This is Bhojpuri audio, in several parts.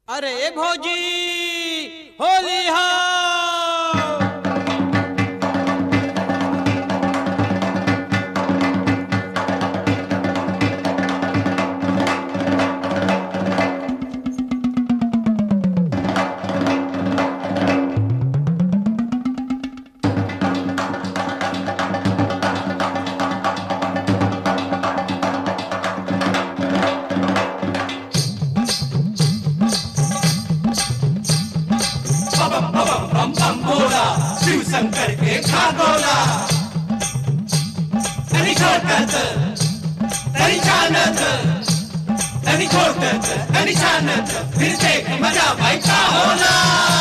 अरे भौजी होली हा बोला शिव शंकर के खागोला तरी छोटत तरी छानत तरी छोटत तरी छानत फिर देख मजा भाई का होला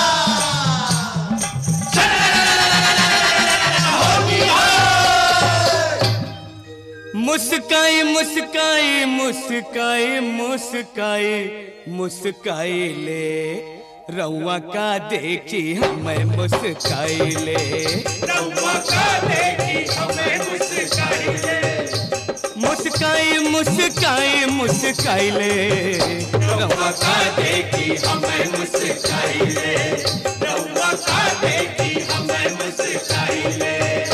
मुस्काई मुस्काई मुस्काई मुस्काई मुस्काई ले रउआ का देखी हमें मुस्काई ले रउआ का देखी हमें मुस्काई ले मुस्काई मुस्काई मुस्काई ले रउआ का देखी हमें मुस्काई ले रउआ का देखी हमें मुस्काई ले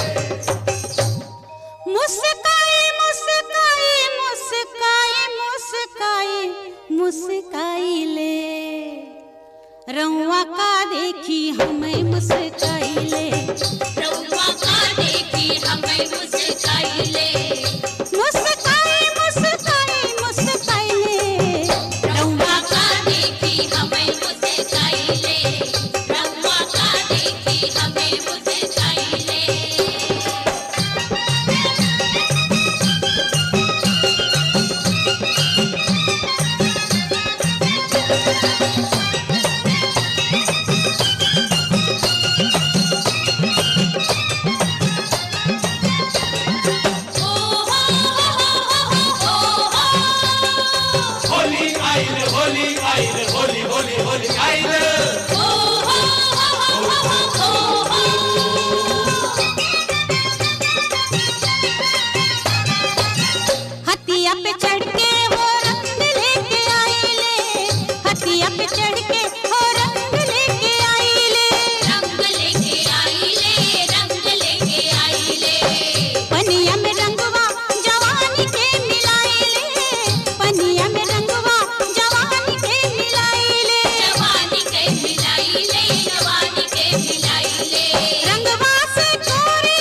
मुस्काई मुस्काई मुस्काई मुस्काई मुस्काई ले रउआ का देखी हमें मुस्काई ले रउआ का देखी हमें मुस्काई ले मुस्काई मुस्काई मुस्काई ले रउआ का देखी हमें मुस्काई ले रउआ का देखी हमें मुस्काई ले होली आइल होली आइल होली होली होली आइल हतिया पे चढ़ के हो रंग लेके आई ले हतिया पे चढ़ के हो रंग लेके आई ले रंग लेके आई ले रंग लेके आई ले पनिया में रंगवा जवानी के मिलाई ले पनिया में रंगवा जवानी के मिलाई ले जवानी के मिलाई ले जवानी के मिलाई ले रंगवा से कोरी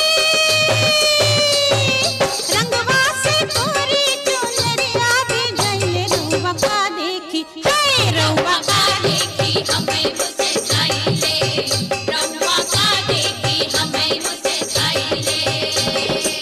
रंगवा से कोरी चुनरिया भी गईले रउवा का देखी हे रउवा रउआ का देखी हमें मुस्काई ले रउआ का देखी हमें मुस्काई ले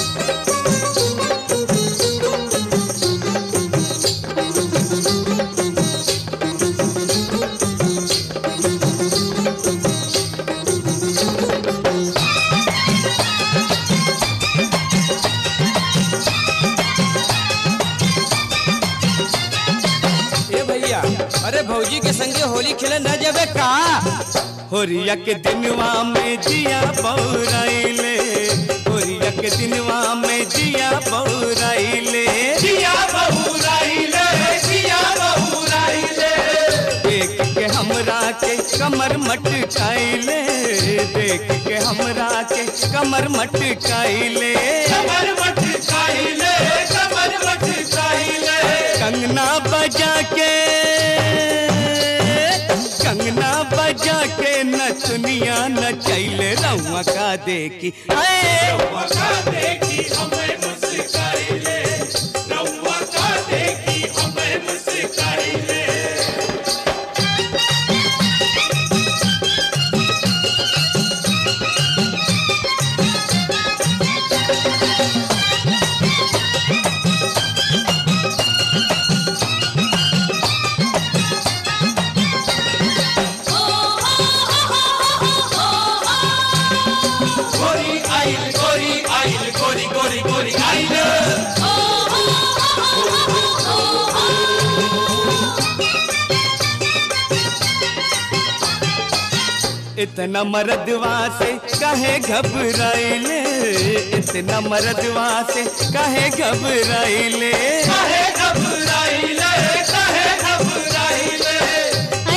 ए भैया अरे भौजी के संगे होली खेले न जाबे का होरिया के दिनवा में जिया बौराइले होरिया के दिनवा में जिया बौराइले जिया बहुराइले जिया बहुराइले देख के हमरा के कमर मटकाइले देख के हमरा के कमर मटकाइले कमर मट खाइले कमर मट खाइले कंगना बजा के कंगना बजा के नचनिया नचैले रउआ का देखी आए रउआ का देखी हमें मुस्काइले रउआ का देखी हमें मुस्काइले गोरी आइल गोरी आइल गोरी गोरी गोरी आइल इतना मरदवा से कहे घबराइले इतना मरदवा से कहे घबराइले काहे घबराइले काहे घबराइले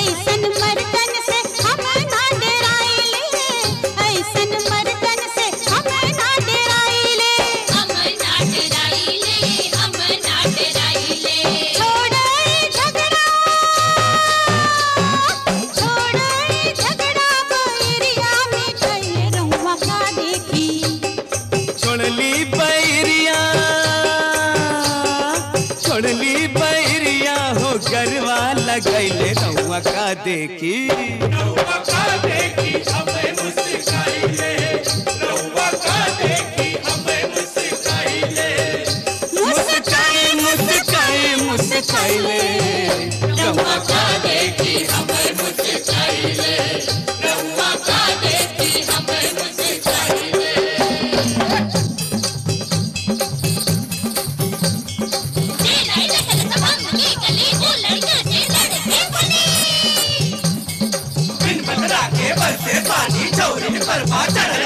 लगैले रउआ का देखी रउआ का देखी हमें मुस्काइले रउआ का देखी हमें मुस्काइले मुस्काई मुस्काई मुस्काइले रउआ का देखी हमें मुस्काइले रउआ का देखी हमें मुस्काइले जे नहीं लगल तमाम की गली वो लड़कियों से लड़के बोली बिन बदला के बरसे पानी चौरी पर चढ़